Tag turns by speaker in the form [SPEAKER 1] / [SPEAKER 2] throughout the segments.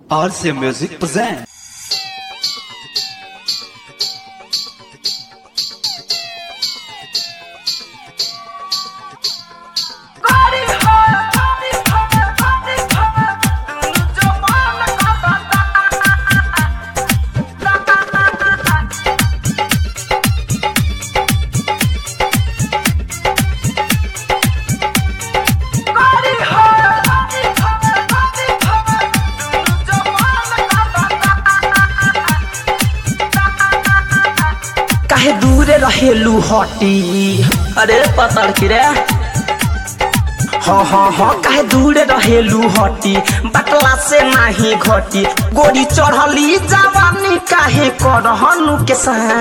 [SPEAKER 1] RC Music present.
[SPEAKER 2] काहे दूर रहेलू हटी अरे पतड़ की रे हाँ हाँ हाँ काहे दूर रहेलू हटी बटला से नाही घटी गोरी चढ़ली जवानी काहे करहनु के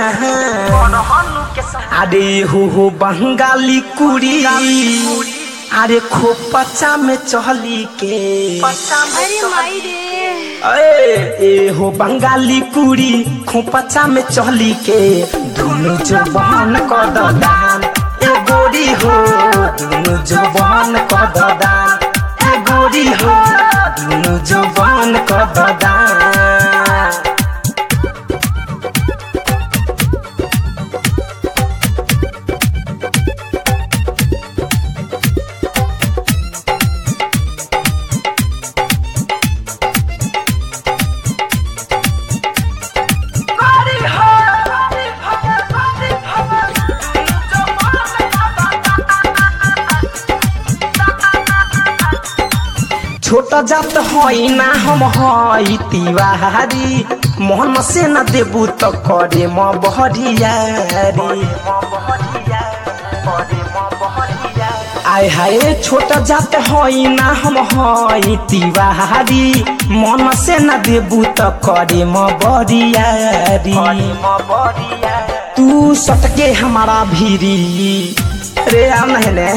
[SPEAKER 2] अरे हो हो बंगाली कुड़ी अरे खोपचा में चहली के
[SPEAKER 3] अरे माई रे
[SPEAKER 2] ए ए हो बंगाली कुड़ी खोपचा में चहली के दुनु जवान क दान ए गोरी हो दुनु जवान क दान ए गोरी हो दुनु जवान क दान छोटा जात हई ना हम हई तिवारी मोहन से न देबू तो करे म बहरियारी आय हाय छोटा जात हई ना हम हई तिवारी मन से न देबू तो करे म बरियारी तू सटके हमारा भीरी रे आ नहने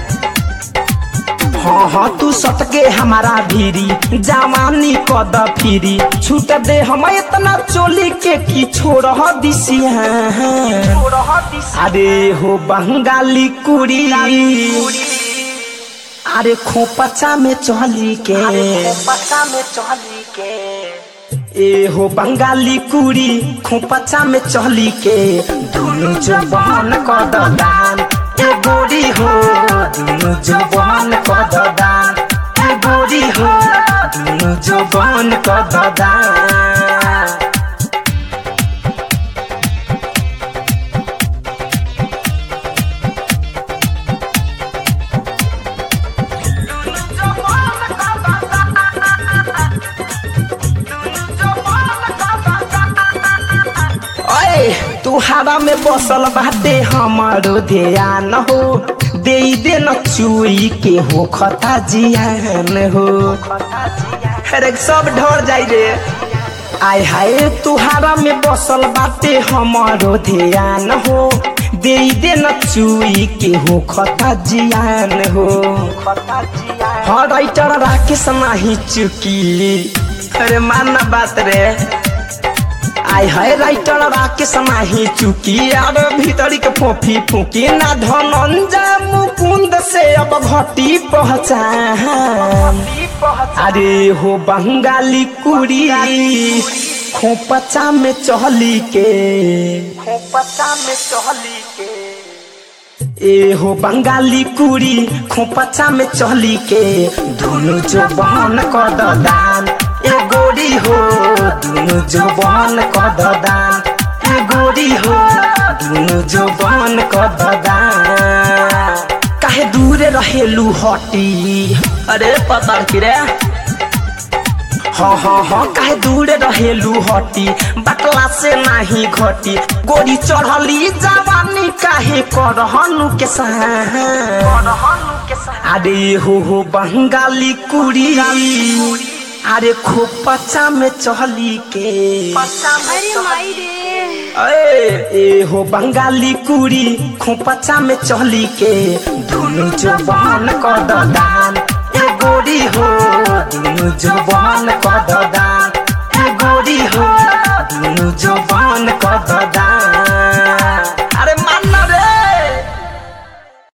[SPEAKER 2] हाँ हाँ तू सटके हमारा भीरी जवानी कद फिरी छूट दे हम इतना चोली के की छोड़ दिसिया अरे हो बंगाली कुड़ी अरे खोपचा में चली के खोपचा में चली के ए हो बंगाली कुड़ी खोपचा में चली के दुनु जवान कद दान ए गोरी हो दुनु जवान कद दान ए गोरी हो दुनु जवान कद दान ओए तुहारा में बसल बाटे हमारो ध्यान हो दे दे न चुई के हो खता जियान हो अरे सब ढोर जाई रे आय हाय तुहारा में बसल बाटे हमारो ध्यान हो दे दे न चुई के हो खता जियान हो हाँ राइटर राकेश नाही चुकी अरे मानना बात रे आय हाय राइटर राकेश नाही चुकी यार भीतरी के फोफी फूकी ना धनंजय मुकुंद से अब घटी पहचान अरे हो बंगाली कुड़ी खोपचा में चहली के खोपचा में चहली के ए हो बंगाली कुड़ी खोपचा में चहली के दुनु जवान कद दान ए गोरी हो दुनु जवान कद दान ए गोरी हो दुनु जवान कद दान काहे दूर रहेलू हटी अरे पता की रे हाँ हाँ हाँ काहे दूर रहेलू हटी बटला से नाही घटी गोरी चढ़ली जवानी काहे करहनु के अरे हो हो बंगाली कुड़ी अरे खोपचा में चहली के
[SPEAKER 3] अरे माई रे
[SPEAKER 2] ए ए हो बंगाली कुड़ी खोपचा में चहली के दुनु जवान कद दान ए गोरी हो दुनु जवान कद दान